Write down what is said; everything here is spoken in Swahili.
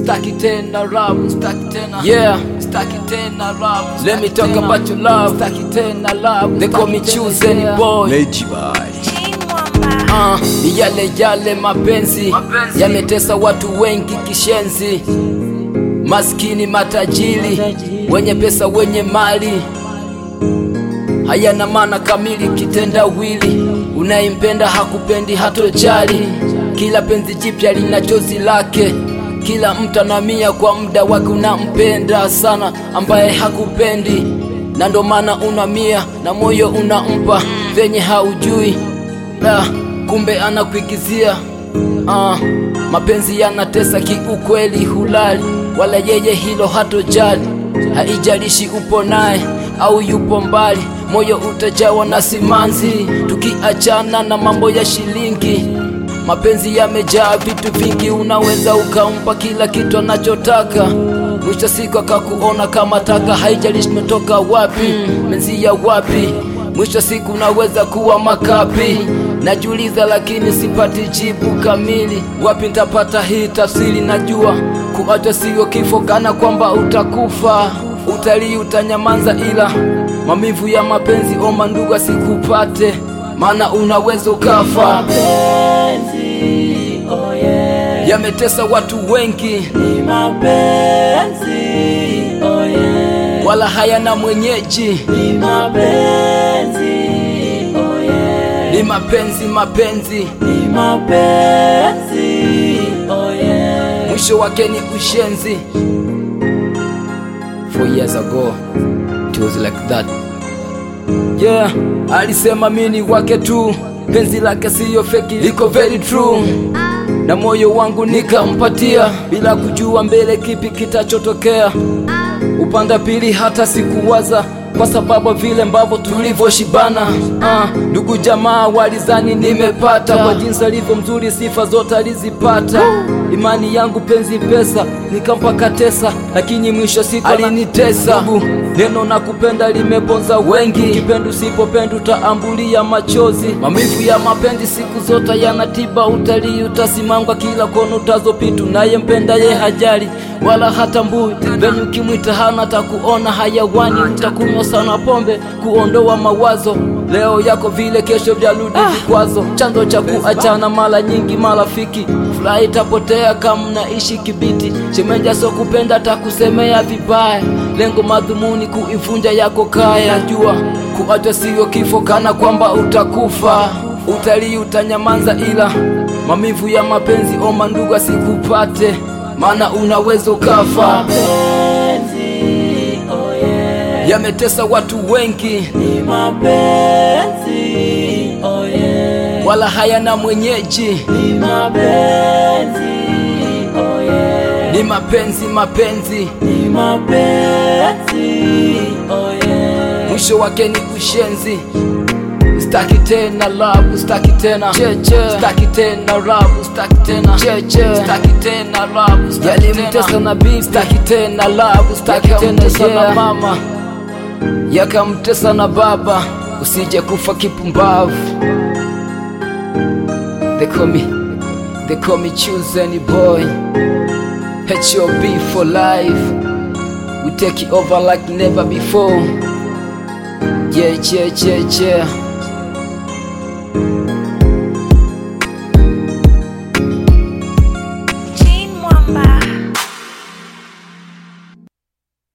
staki tena love, staki tena yeah, staki tena love. Let me talk about your love, staki tena love. They call me choosing boy. Meji Boy. Ah, ni yale yale mapenzi yametesa watu wengi kishenzi, maskini matajiri, wenye pesa wenye mali, hayana maana kamili kitendawili. Unayempenda hakupendi hatojali, kila penzi jipya lina chozi lake. Kila mtu anamia kwa muda wake, unampenda sana ambaye hakupendi, na ndo maana unamia na moyo unampa venye haujui da, kumbe anakuigizia. Ah, mapenzi yanatesa kiukweli, hulali wala yeye hilo hatojali. Haijalishi upo naye au yupo mbali, moyo utajawa na simanzi. Tukiachana na mambo ya shilingi, mapenzi yamejaa vitu vingi. Unaweza ukampa kila kitu anachotaka, mwisho siku akakuona kama taka. Haijalishi umetoka wapi, menzi ya wapi mwisho siku unaweza kuwa makapi. Najiuliza lakini sipati jibu kamili, wapi nitapata hii tafsiri? Najua kuachwa sio kifo, kana kwamba utakufa. Utalii utanyamaza, ila maumivu ya mapenzi oma ndugu asikupate, maana unaweza ukafa. Mapenzi, oh yeah. Yametesa watu wengi, Ni mapenzi, oh yeah. wala hayana mwenyeji. Ni mapenzi, oh yeah. Ni mapenzi mapenzi, Ni mapenzi, oh yeah. mwisho wake ni ushenzi. Four years ago it was like that. Yeah, alisema mini wake tu, penzi lake siyo feki, liko very true, na moyo wangu nikampatia bila kujua mbele kipi kitachotokea. Upanda pili hata sikuwaza kwa sababu vile ambavyo tulivyoshibana. Ah, ndugu jamaa walizani nimepata kwa jinsi alivyo mzuri, sifa zote alizipata. Imani yangu penzi pesa, nikampa katesa, lakini mwisho siku alinitesa. Ndugu, neno na kupenda limeponza wengi, kipendo usipopenda utaambulia machozi. Maumivu ya mapenzi siku zote yanatiba, utalii utasimangwa kila kona utazopita, naye mpenda ye hajali wala hatambui venye ukimwita hana takuona hayawani, utakunywa sana pombe kuondoa mawazo leo yako vile kesho vyarudi vikwazo. Chanzo cha kuachana mara nyingi marafiki, furaha itapotea kama mnaishi kibiti. Shemeja so kupenda takusemea vibaya, lengo madhumuni kuivunja yako kaya. Najua kuachwa sio kifo, kana kwamba utakufa. Utalii utanyamaza, ila maumivu ya mapenzi oma ndugu asikupate, maana unaweza ukafa. Mapenzi, oh yeah. Yametesa watu wengi, Ni mapenzi, oh yeah. wala hayana mwenyeji. Ni mapenzi, oh yeah. Ni mapenzi mapenzi, Ni mapenzi, oh yeah. mwisho wake ni ushenzi. Staki tena love, staki tena cheche, staki tena love, staki tena cheche, staki tena love, staki tena yalimtesa na bibi, staki tena love, staki tena sana mama, yakamtesa na baba, usije kufa kipumbavu. They call me, they call me choose any boy. HOB for life. We take it over like never before. Yeah, yeah, yeah, yeah.